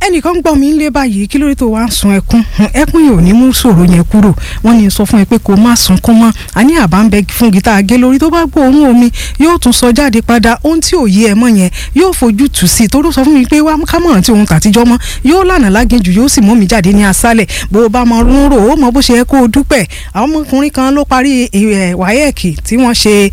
ẹnìkan gbọ́ mi lé báyìí kí lórí tó wá ń sun ẹkún ẹkún yìí ò ní mú ṣòro yẹn kúrò wọ́n ní sọ fún ẹ pé kó má sunkún mọ́ àní àbá ń bẹ fún gítà agé lórí tó bá gbóòórùn omi yóò tún sọ jáde padà ohun tí ò yé ẹ mọ́ yẹn yóò fojú tù sí i torí sọ fún mi pé wá kámọ̀ràn tí òun tàtijọ́ mọ́ yóò lànà láginjù yóò sì mú mi jáde ní aṣálẹ̀ bó o bá mọ ń rò ó mọ bó ṣe yẹ kó o dúpẹ́ àwọn ọmọkùnrin kan ló parí wáyẹ̀kì tí wọ́n ṣe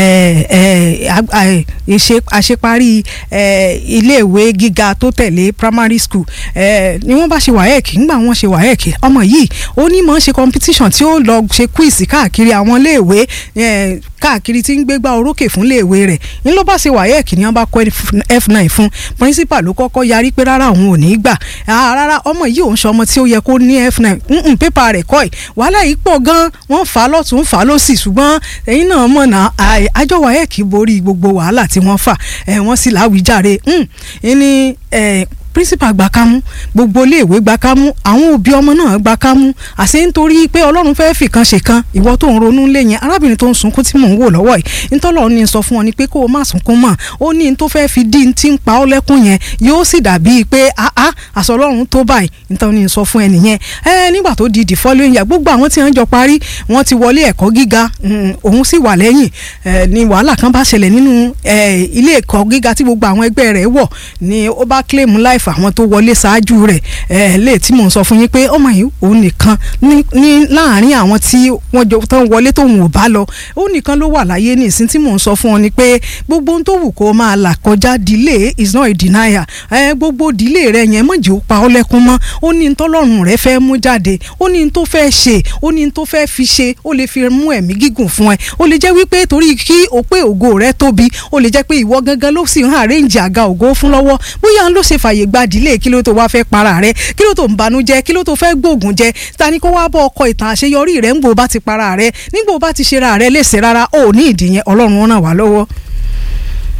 àṣeparí iléèwé gíga tó tẹ̀lé primary school ni wọ́n bá ṣe wáyẹ̀kì ńgbà wọ́n ṣe wáyẹ̀kì ọmọ yìí ó ní mọ̀ ń ṣe competition tí ó lọ ṣe quiz káàkiri àwọn iléèwé káàkiri tí ń gbégbá orókè fún iléèwé rẹ̀ ń ló bá ṣe wáyẹ̀kì ni wọ́n bá kọ́ f9 fún principal ló kọ́kọ́ yarí pé rárá òun ò ní gbà rárá ọmọ yìí òun ṣe ọmọ tí ó yẹ kó ní f9 pépà rẹ̀ kọ́ ẹ̀ wàhálà yìí pọ̀ gan wọ́n fà á lọ́tún fà á lọ́sì ṣùgbọ́n ẹ̀yin náà mọ̀ náà àjọ wáyẹ̀kì borí gbogbo wàhálà tí wọ́n fà wọ́n sì láwíjàre ní principal gba kámú gbogbo iléèwé gba kámú àwọn òbí ọmọ náà gba kámú àṣé nítorí pé ọlọ́run fẹ́ẹ́ fìkan ṣe kan ìwọ tó ń ronú lé yẹn arábìnrin tó ń sunkún tí mò ń wò lọ́wọ́ yìí ntọ́lọ́ ní sọ fún ọ ni pé kó o má sunkún mọ́ ó ní n tó fẹ́ẹ́ fi dí ti ń pa ọ́ lẹ́kún yẹn yóò sì dàbí pé àá àṣọ ọlọ́run tó báyìí ntọ́ ní sọ fún ẹnì yẹn ẹ nígbà tó di the following year gbogbo àwọn tí wọ́n jọ parí wọ́n ti wọlé ẹ̀kọ́ gíga òun sì wà lẹ́yìn ni wàhálà kan bá ṣẹlẹ̀ nínú ilé ẹ̀kọ́ gíga tí gbogbo àwọn ẹgbẹ́ rẹ̀ wọ̀ ni ó bá claim life life àwọn tó wọlé ṣáájú rẹ̀ ẹ̀ lè tí mò ń sọ fún yín pé ọmọ yìí òun nìkan ní láàárín àwọn tí wọ́n jọ tán wọlé tóun ò bá lọ òun nìkan ló wà láyé ní ìsín tí mò ń sọ fún ọ ni pé gbogbo ohun tó wù kó máa là kọjá delay is not a denial ẹ gbogbo delay rẹ yẹn mọ̀jẹ̀ ó pa ọ́ lẹ́kún mọ́ ó ní tọ́lọ́run rẹ fẹ́ mú jáde ó ní tó fẹ́ ṣe ó ní tó fẹ́ fi ṣe ó lè fi mú ẹ̀mí gígùn fún ẹ ó lè jẹ́ wípé torí kí o pé ògo rẹ tóbi ó lè jẹ́ pé ìwọ gangan ló sì ń àrẹ́ǹjì àga ògo fún lọ́wọ́ bóyá ló ṣe fàyè gbadìlé kí ló tó wá fẹ́ para rẹ kí ló tó ń banújẹ́ kí ló tó fẹ́ gbóògùn jẹ ta ni kó wá bọ́ ọkọ ìtàn àṣeyọrí rẹ ń gbò bá ti para rẹ nígbò bá ti ṣe ra rẹ léṣe rárá ó ní ìdí yẹn ọlọ́run ràn wá lọ́wọ́.